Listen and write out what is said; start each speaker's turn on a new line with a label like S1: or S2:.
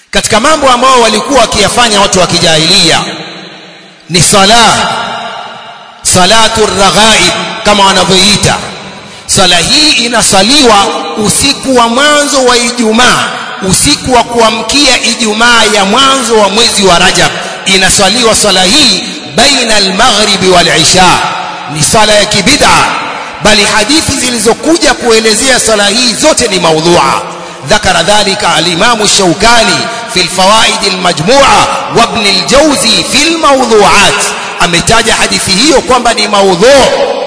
S1: katika mambo ambayo walikuwa wakiyafanya watu wa kijahilia ni sala salatu raghaib kama wanavyoita sala hii inasaliwa usiku wa mwanzo wa Ijumaa usiku wa kuamkia Ijumaa ya mwanzo wa mwezi wa Rajab inasaliwa sala hii baina al-maghribi wal-isha ni sala ya kibid'a bali hadithi zilizokuja kuelezea sala hii zote ni maudhu'a ذكر ذلك الإمام الشوكاني في الفوائد المجموعة وابن الجوزي في الموضوعات ametaja hadithi hiyo kwamba ni maudhu